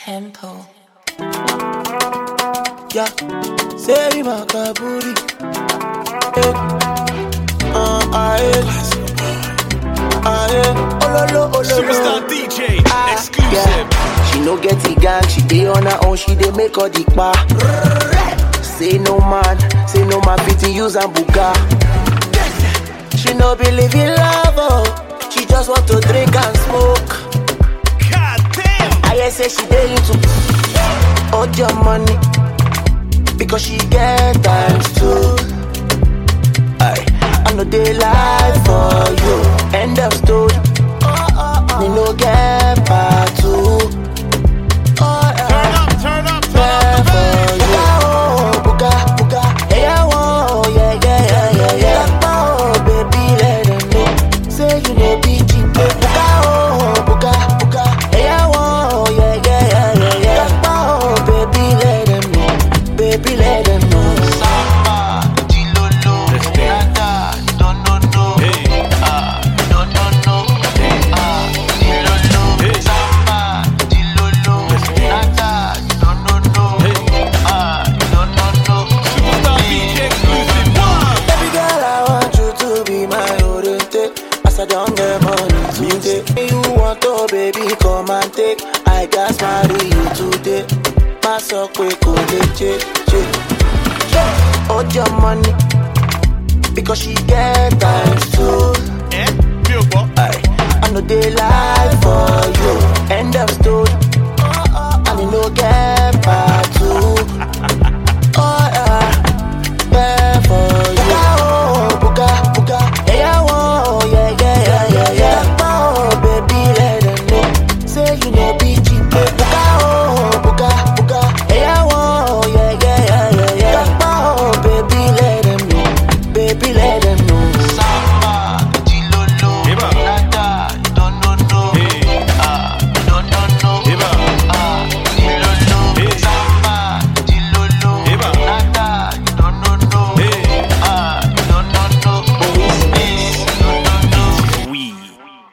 tempo. Yeah, say makaburi. Eh, uh, aye, aye, ololo, Superstar ololo. DJ, Ah, exclusive. yeah. She no get the gang, she dey on her own, she dey make all the pa. Say no man, say no man fit use and buga. She no believe in love, oh. she just want to drink and smoke. God damn. I hear say she dey into all your money because she get times two. Aye, I know they lie for you. End of story. Me no get part two. Oh, Turn yeah. up, turn up, turn Yeah, up the for bass. you. Oh, buga, buga. Yeah, oh, yeah, yeah, yeah, yeah, yeah. Oh, baby, let them know. Say you know be cheap. Buga, oh, buga, buga. Yeah, oh, yeah, yeah, yeah, yeah, yeah. Oh, baby, let them know. Baby, let them know. Samba, Dilolo, Let's dance. Nada, no, no, no. Hey. Ah, no, no, no. Ah, Dilolo, Hey. Samba, Dilolo, Let's dance. Nada, no, no, no. Hey. Ah, no, no, no. Superstar DJ, exclusive. One. Baby girl, I want you to be my oriented. As I don't get money today. You want to, baby, come and take. I got marry you today. My so quick, go check, check. Hold your money. Because she get times two. Eh? Real boy. Aye. I know they lie for you.